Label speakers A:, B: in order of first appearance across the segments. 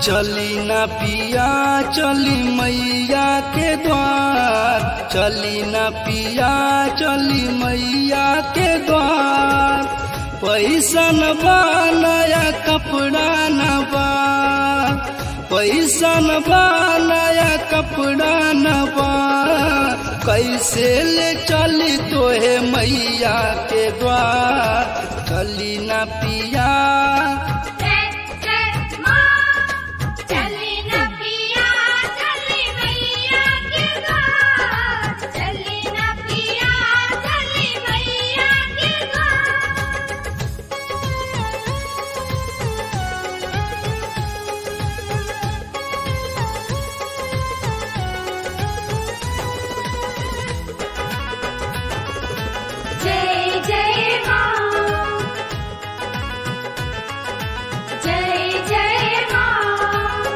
A: चली न पिया चली मैया के द्वार चली न पिया चली मैया के द्वार पैसा न बा नया कपड़ा न बा पैसा न बा नया कपड़ा न बा कैसे ले चली तोहे मैया के द्वार चली न पिया
B: जय जय माँ चली न पिया चली मैया के द्वार चली न पिया चली मैया के द्वार जय जय माँ जय जय माँ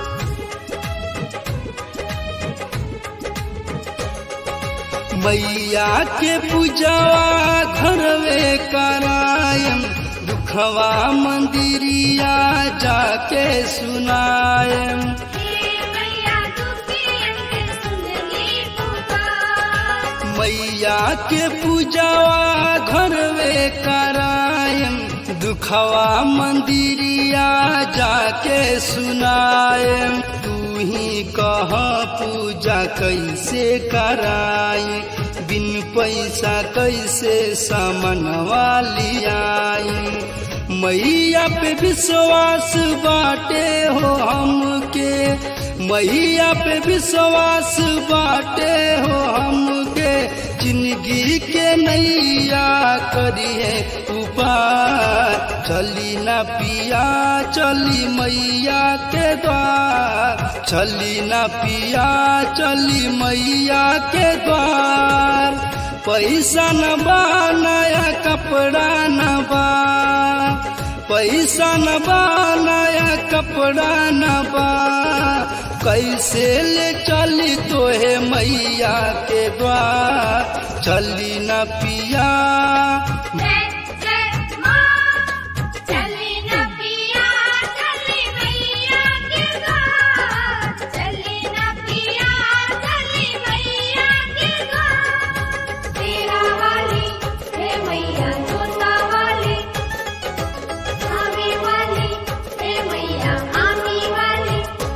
A: मैया के पूजवा घरवे करायम दुखवा मंदिरिया जाके सुनायम
B: हे मैया दुखियन के सुन ली पुकार
A: मैया के पूजवा घरवे करायम दुखवा मंदिरिया जाके सुनायम तू ही कह पूजा कैसे कराई बिन पैसा कैसे सामनवा लियाई मैया पे विश्वास बाटे हो हमके मैया पे विश्वास बाटे हो हमके जिंदगी के नैया करिए उपार चली न पिया चली मैया के द्वार चली न पिया चली मैया के द्वार पैसा न बा नया कपड़ा न बा पैसा न बा नया कपड़ा न बा कैसे ले चली तोहे मैया के द्वार चली न पिया
B: जय जय माँ चली न पिया चली मैया के द्वार चली न पिया चली मैया के द्वार तेरा वाली हे मैया जोता वाली आमी वाली हे मैया आमी वाली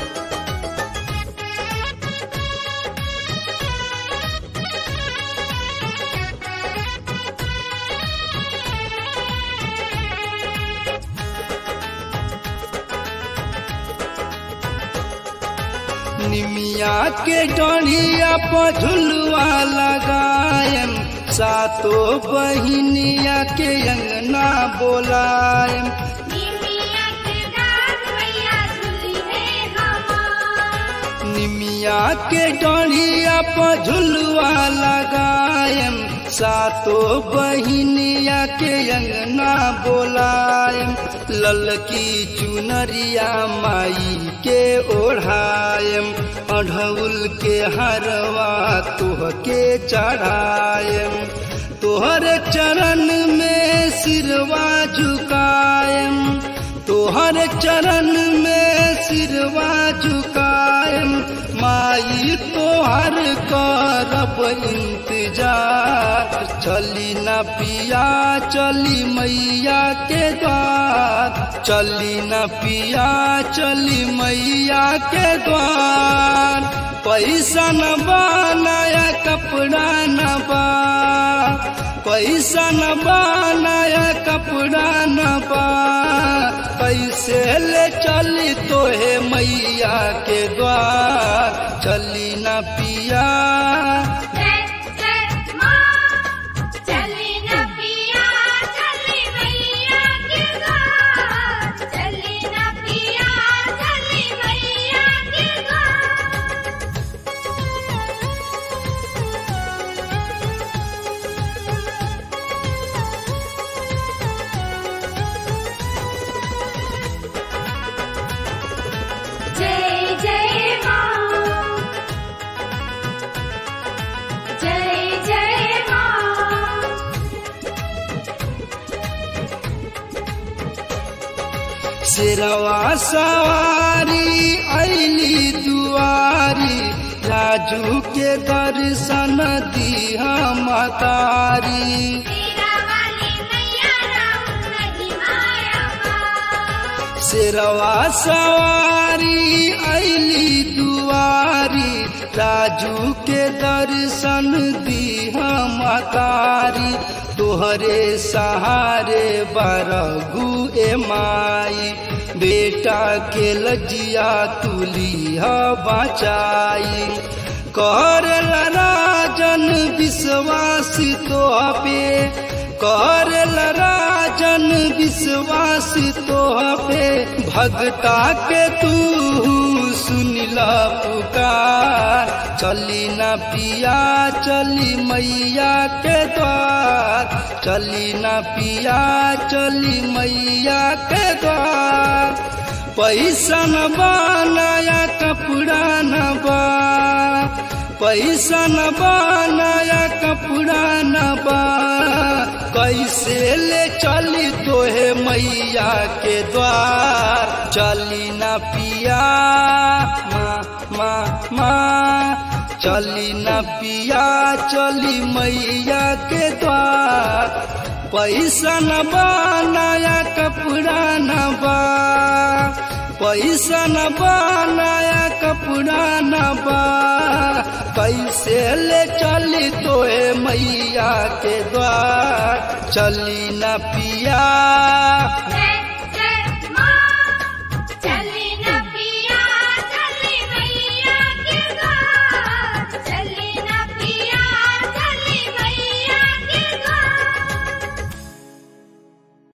A: निमिया के डढ़िया पर झुलवा लगायम सातो बहिनिया के अंगना बोलायम
B: निमिया के डाक मैया झूली है हमार
A: निमिया के डढ़िया पर झुलवा लगायम सातो बहिनिया के अंगना बोलायम ललकी चुनरिया माई के ओढ़ायम अढ़उल के हरवा तोह के चढ़ायम तोहर चरण में सिरवा झुकायम तोहर चरण में सिरवा झुकायम माई तोहर करब इंतजार चली न पिया चली मैया के द्वार चली न पिया चली मैया के द्वार पैसा न बा नया कपड़ा न बा पैसा न बा नया कपड़ा न बा कैसे ले चली तोहे मैया के द्वार चली न पिया
B: जय जय माँ चली न पिया चली मैया के द्वार चली न पिया चली मैया के द्वार जय जय माँ
A: शेरवा सवारी ऐली दुआरी राजू के दर्शन दिहा मतारी
B: तेरा वाली मैया राम नहीं माया बा
A: शेरवा सवारी ऐली दुआरी राजू के दर्शन दिहा मतारी तोहरे सहारे बरगु ए माई बेटा के लजिया तुलिया बचाई कर राजन विश्वास तो पे कर राजन विश्वास तो पे भगता के तू सुनिला पुकार चली न पिया चली मैया के द्वार चली न पिया चली मैया के द्वार पैसा न बनाया कपड़ा न बा पैसा न बनाया कपड़ा न बा कैसे ले चली तोहे मैया के द्वार चली न पिया माँ माँ माँ चली न पिया चली मैया के द्वार पैसा न बनाया कपड़ा न बा पैसा न बनाया कपड़ा न बा कैसे ले चली तोए मैया के द्वार चली न पिया
B: जय